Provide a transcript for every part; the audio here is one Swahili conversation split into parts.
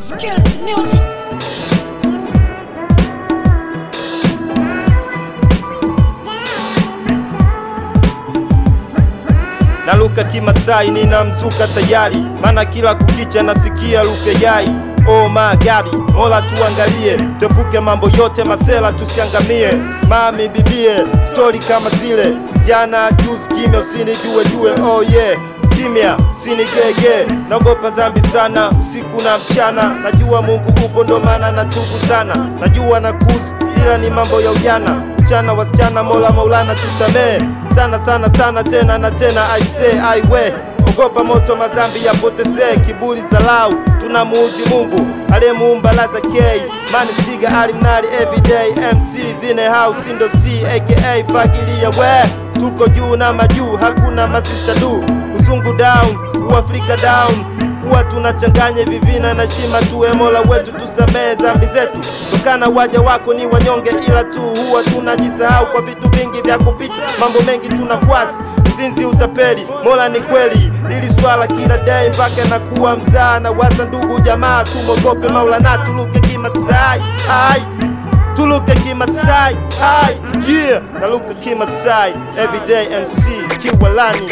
Skills music. naluka kimasai ninamzuka tayari mana kila kukicha nasikia harufu ya yai Oh my God, mola tuangalie, tuepuke mambo yote masela tusiangamie. Mami bibie, stori kama zile jana juzi, kimya usinijue jue, oh yeah kimya usinigege, naogopa dhambi sana usiku na mchana. Najua Mungu upo ndo maana natubu sana, najua na kuzi ila ni mambo ya ujana kuchana wasichana, mola maulana tusamee sana sana sana tena na tena, I say I we ogopa moto madhambi yapotezee, kiburi zalau tunamuuzi Mungu aliyemuumba laza K mani stiga alimnali everyday MC zine house ndo C aka fagilia we tuko juu na majuu hakuna masista du uzungu down uafrika down kuwa tunachanganya vivina na shima tuwe mola wetu tusamehe dhambi zetu tokana waja wako ni wanyonge ila tu huwa tunajisahau kwa vitu vingi vya kupita mambo mengi tunakwasi uzinzi utapeli mola ni kweli ili swala kila day mpaka nakuwa mzaa na waza ndugu jamaa tumogope maulana tuluke kimasai ai tuluke kimasai ai yeah naluka kimasai everyday mc kiwalani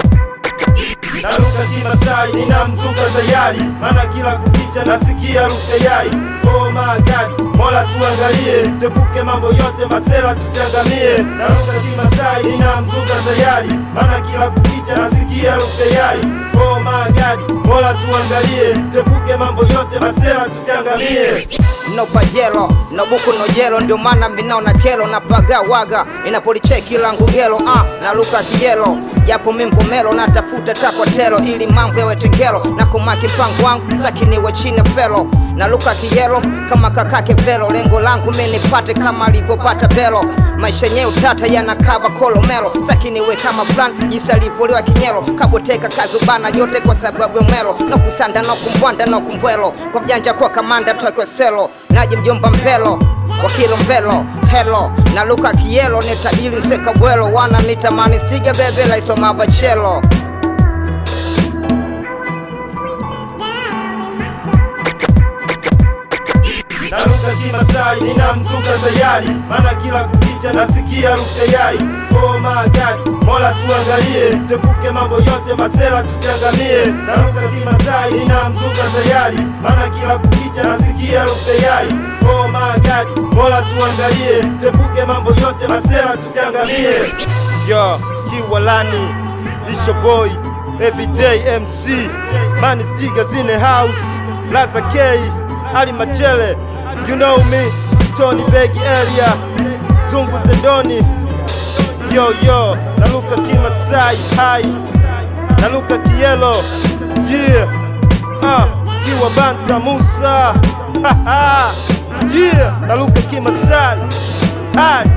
naluka kimasai ninamzuka tayari mana kila kukicha nasikia harufu ya yai oh my god mola tuangalie tepuke mambo yote masela tusiangamie naluka kimasai ninamzuka tayari mana kila kukicha nasikia harufu ya yai oh my god mola tuangalie tepuke mambo yote masela tusiangamie no pajelo no buku no jelo, ndio maana minaona kelo na paga waga inapolicheki langu gelo ah, na luka kijelo japo mimvumelo natafuta takwatelo ili mambo yawe tengelo na kumaki mpango wangu sakiniwe chini felo na luka kijelo kama kakake velo lengo langu minipate kama alivyopata belo maisha yenyewe utata yanakava kolomelo sakiniwe kama fulani jinsi alivyoliwa kinyelo kaboteka kazubana yote kwa sababu ya melo no kusanda no kumbwanda no kumbwelo kwa mjanja kwa kamanda tokyo selo naji mjomba mpelo wakilo mbelo helo na luka kielo ni tajiri sekabwelo wana nitamani stiga bebe laisoma bachelo naruka kimasai ninamzuka tayari mana kila kukicha nasikia harufu ya yai oh my god mola tuangalie tepuke mambo yote masela tusiangamie naruka kimasai ninamzuka tayari mana kila kukicha nasikia harufu ya yai oh my god mola tuangalie tepuke mambo yote masela tusiangamie yo kiwalani lisho boy everyday mc mani stiga zine house laza k ali machele you know me tony begi area zungu zendoni yo yo naluka kimasai hai naluka kielo yeah ah kiwa banta musa ha ha yeah naluka kimasai hai